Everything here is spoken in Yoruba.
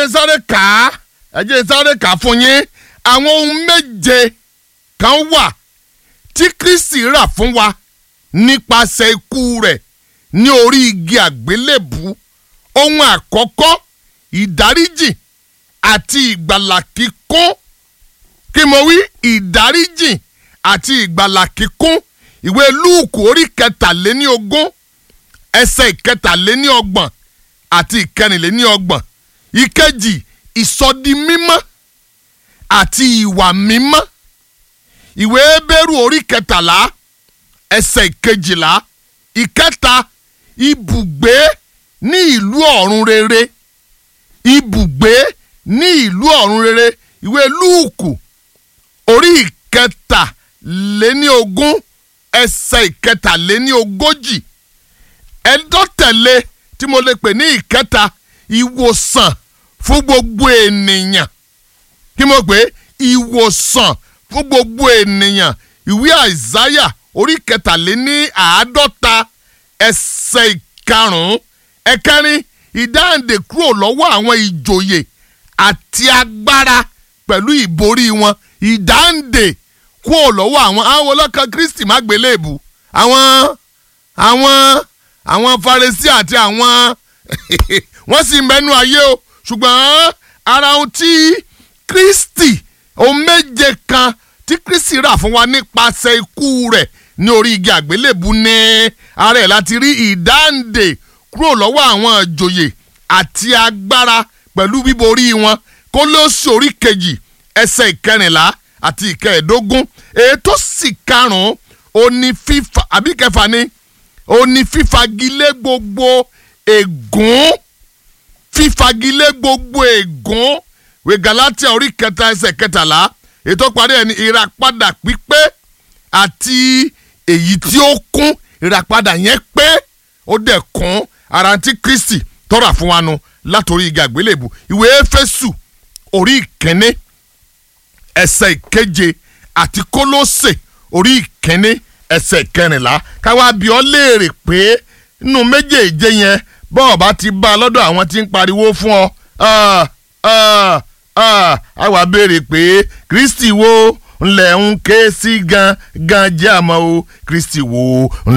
jẹ́ sáré kà á ẹ jẹ́ sáré kà á fún yín àwọn ohun méje kan wà tí Kristi rà fún wa nípasẹ̀ ikú rẹ̀ ní orí igi àgbélébù ohun àkọ́kọ́ ìdáríjì àti ìgbàlà kíkún kí mo wí ìdáríjì àti ìgbàlà kíkún ìwé lúùkù orí kẹtàléní ogún ẹsẹ̀ ìkẹtàléní ọgbọ̀n àti ìkẹrìnléní ọgbọ̀n ìkejì ìsọdi mímọ́ àti ìwà mímọ́ ìwé Hébérù orí kẹtàlá ẹsẹ̀ ìkejìlá ìkẹta ibùgbé ní ìlú ọ̀run rere ibùgbé ní ìlú ọ̀run rere ìwé lúùkù orí ìkẹtàléní ogún ẹsẹ̀ ìkẹtàléní ogójì ẹjọ́ tẹ̀lé tí mo lè pè ní ìkẹta ìwòsàn fún gbogbo ènìyàn kí mo pè ìwòsàn fún gbogbo ènìyàn ìwé àìsáyà orí kẹtàléní àádọ́ta ẹsẹ̀ ìkarùn-ún ẹ̀kẹrin ìdáǹdè kúrò lọ́wọ́ àwọn ìjòyè àti agbára pẹ̀lú ìborí wọn ìdáǹdè kúrò lọ́wọ́ àwọn àwọn ọlọ́kan Kristi má gbélébù àwọn àwọn àwọn Farisí àti àwọn wọ́n sì mẹ́nu ayé o ṣùgbọ́n ara ohun tí Kristi ohun méje kan tí Kristi rà fún wa nípasẹ̀ ikú rẹ̀ ní orí igi àgbélébù ní ara ẹ̀ láti rí ìdáǹdè kúrò lọ́wọ́ àwọn ìjòyè àti agbára pẹ̀lú bíborí wọn Kólósì orí kejì ẹsẹ̀ ìkẹrìnlá àti ìkẹẹ̀ẹ́dógún ètò sì karùn-ún òní fífa àbí kẹfà ni òní fífagilé gbogbo ègún fífagilé gbogbo ègún wé Galatia orí kẹta ẹsẹ̀ kẹtàlá ètò parí ẹ̀ ní ìràpadà pípé àti èyí tí ó kún ìràpadà yẹn pé ó dẹ̀ kún ara tí Kristi tọ́ra fún wa nu látòrí igi àgbélébù ìwé Éfésù orí ìkíní ẹsẹ̀ ìkeje àti Kólósè orí ìkíní ẹsẹ̀ kẹrìnlá káwá bí ọ léèrè pé nínú méjèèje yẹn bọ́ọ̀ bá ti bá a lọ́dọ̀ àwọn tí ń pariwo fún ọ a wá béèrè pé Kristi wo ńlẹ̀ ń ké sí gan gan jẹ́ àmọ́ o Kristi wo